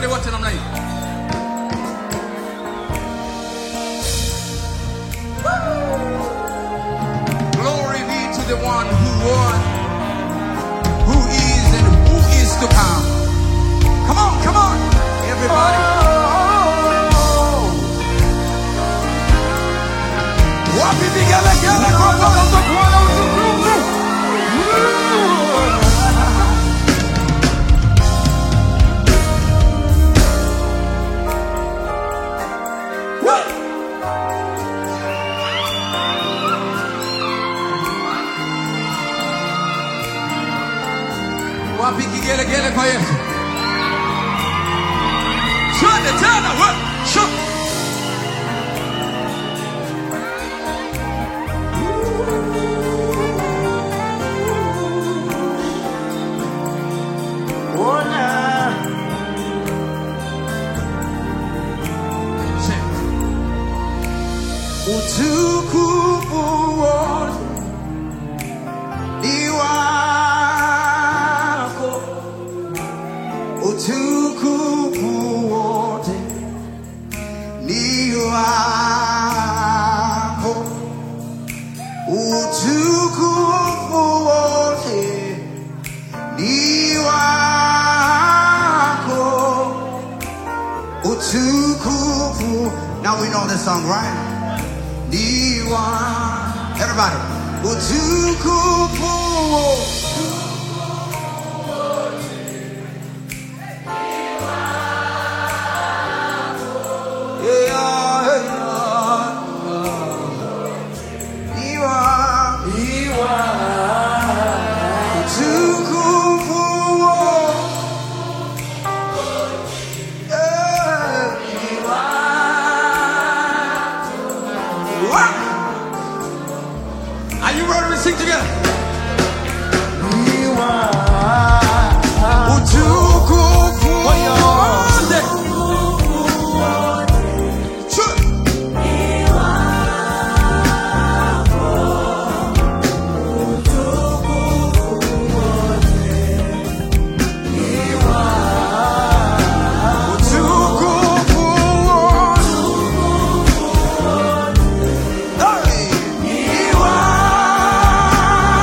twende wote namna hii. Glory be to the one who was, who is, and who is to come. Come on, come on, everybody. Wapi vigelegele kwa Bwana Bwana utukufu. Woo! Wapi kigelegele kwa Yesu? Twende tena, we, shu. Sing. Utukufu wote ni wako, utukufu wote ni wako, utukufu wote ni wako, utukufu. Now we know this song, right? Ni wa- Everybody, utukufu wote Are you ready to sing together? Utukufu wote. Sure. Utukufu wote. Hey. Ni wako.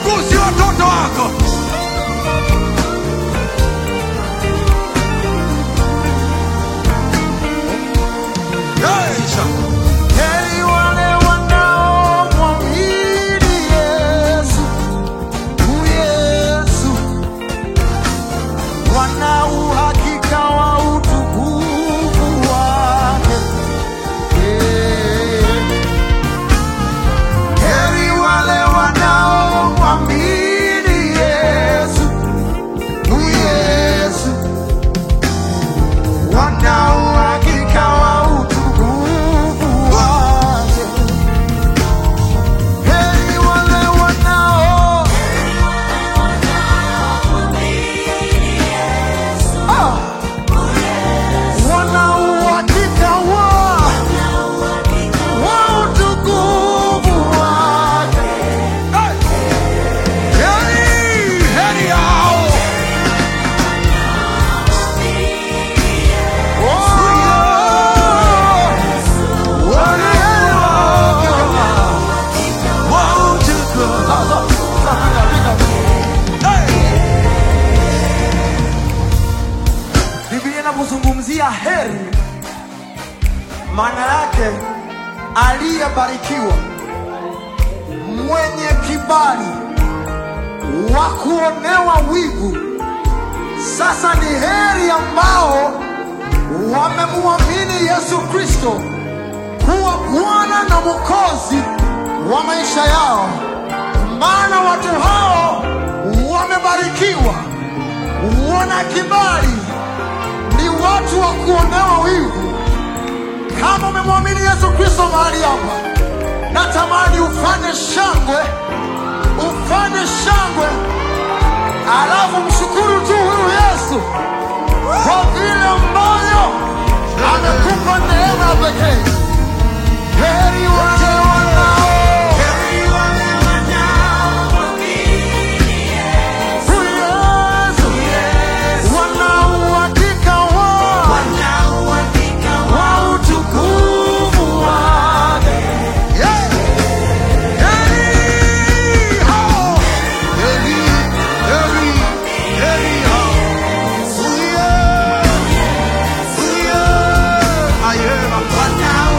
Wagusi watoto wako. Yesu. Heri wale wanaomwamini Yesu, u Yesu, wana uhakika wa utukufu wake. Eh. Heri wale wanaomwamini Yesu, u Yesu, wana uhakika wa utukufu wake. Heri wale wanao Ah! wana uhakika wa wa utukufu wake. Heri, heri hao. Oh! Wana Wa utukufu. Sasa, sasa, piga, piga. Hey. Biblia inapozungumzia heri, maana yake aliyebarikiwa, mwenye kibali, wa kuonewa wivu. Sasa ni heri ambao wamemwamini Yesu Kristo kuwa Bwana na Mwokozi wa maisha yao, maana watu hao wamebarikiwa, wana kibali ni watu wa kuonewa wivu. Kama umemwamini Yesu Kristo mahali hapa, natamani ufanye shangwe, ufanye shangwe, alafu mshukuru tu huyu Yesu kwa vile ambavyo amekupa neema ya pekee. Heri wale wanao huyu Yesu, wana uhakika wa wa utukufu wake. Yeah. Heri hao. Heri, heri, heri hao. Uye, uye. Ayema.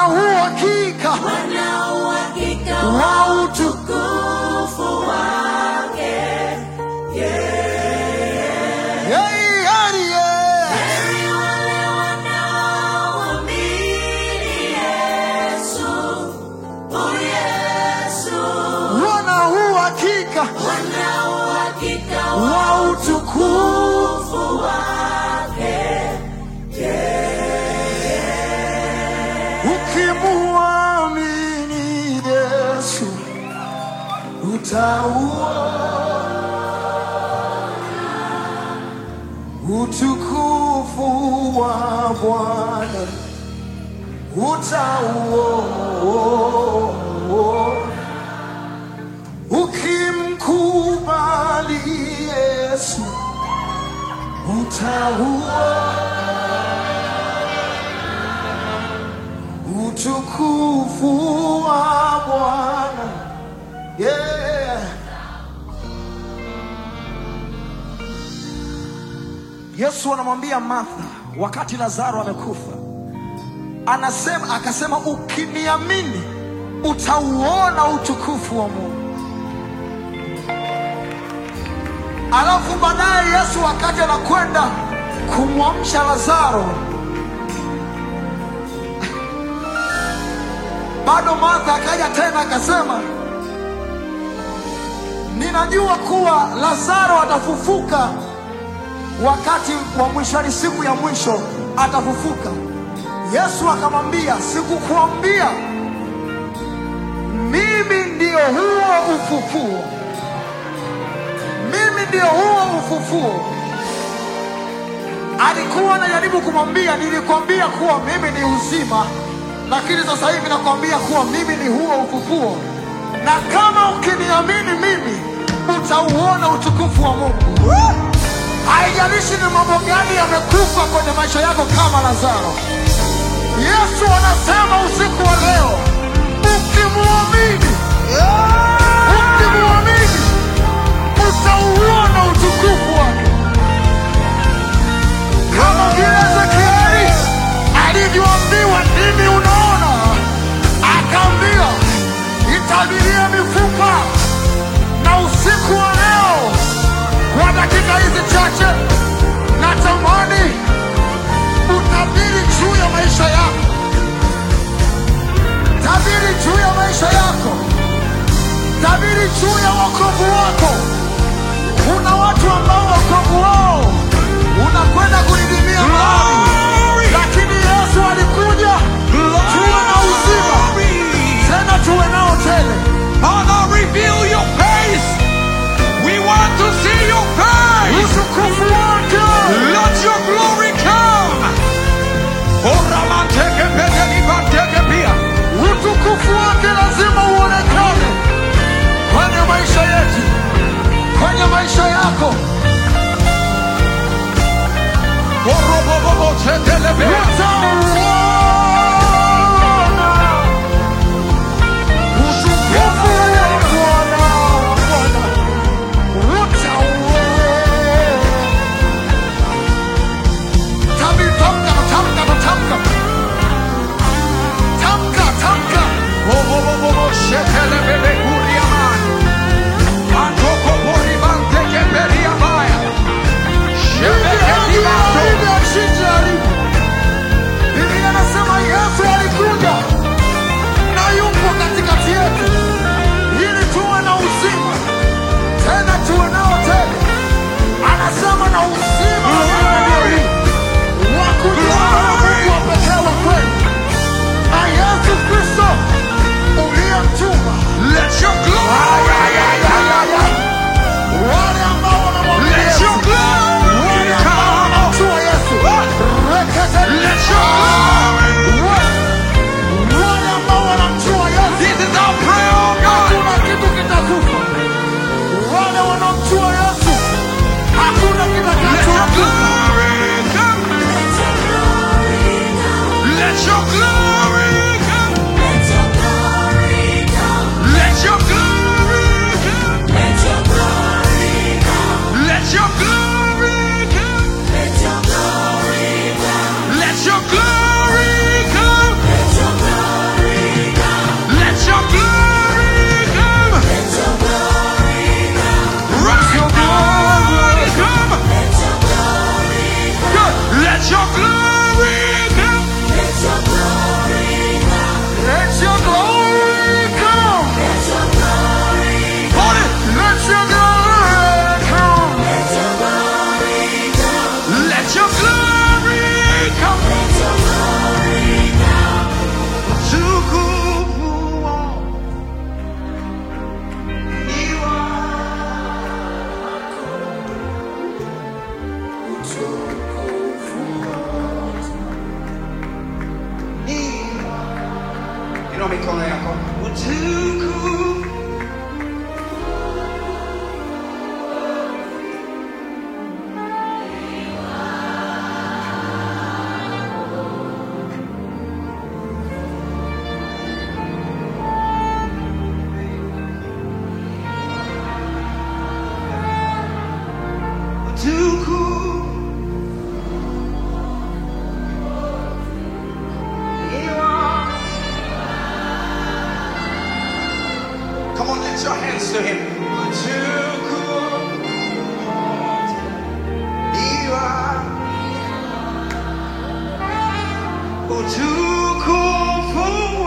wana uhakika wana uhakika wa wa utukufu utukufu wake. Hey, heri, yeah. Heri wale wanaomwamini Yesu, oh Yesu, wana uhakika wana uhakika wa wa utukufu utukufu wake. ukimwamini Yesu utauona utukufu wa Bwana utauona ukimkubali Yesu utauona utukufu wa Bwana yeah. Yesu anamwambia Martha wakati Lazaro amekufa, anasema akasema, ukiniamini utauona utukufu wa Mungu. Alafu baadaye Yesu wakati anakwenda kumwamsha Lazaro, bado Martha akaja tena akasema, ninajua kuwa Lazaro atafufuka wakati wa mwishoni, siku ya mwisho atafufuka. Yesu akamwambia, sikukuambia mimi ndio huo ufufuo, mimi ndio huo ufufuo. Alikuwa anajaribu kumwambia, nilikwambia kuwa mimi ni uzima, lakini sasa hivi nakwambia kuwa mimi ni huo ufufuo, na kama ukiniamini mimi utauona utukufu wa Mungu. Haijalishi ni mambo gani yamekufa kwenye maisha yako kama Lazaro. Yesu anasema usiku wa leo, ukimwamini, ukimwamini utauona utukufu wake, kama vile Ezekieli alivyoambiwa, nini unaona? Akaambiwa, itabirie mifupa. Na usiku wa leo, kwa dakika hizi chache, natamani utabiri juu ya maisha yako, tabiri juu ya maisha yako, tabiri juu ya wokovu wako. Kuna watu ambao wokovu wao unakwenda kudidimia mahali, lakini Yesu alikuja tuwe na uzima, tena tuwe nao tele. Father, reveal your face. We want to see your face. Utukufu wake Let your glory come. Oramanteke pedalibanteke pia. utukufu wake lazima uonekane kwenye maisha yetu, kwenye maisha yako. Orobobobo tetelebea. Utauona utukufu wa Bwana, wa Bwana. Utauona. Tabi- tamka, tamka, tamka. Tamka, tamka. Obobobobo shetelebebe kuriaman. Antoko boribanteke periabaya. Shebeke dibato. Bibi achinje haribu. Bibi inua mikono yako utukufu utukufu Come on, lift your hands to him. Utukufu. Iwa. Utukufu.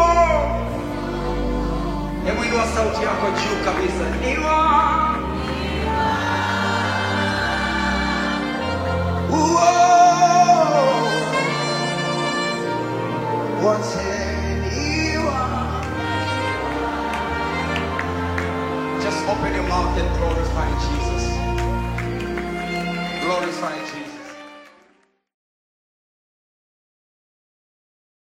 Hebu inua sauti yako juu kabisa. Iwa. Uo. Wote iwa. Just open your mouth and glorify Jesus. Glorify Jesus.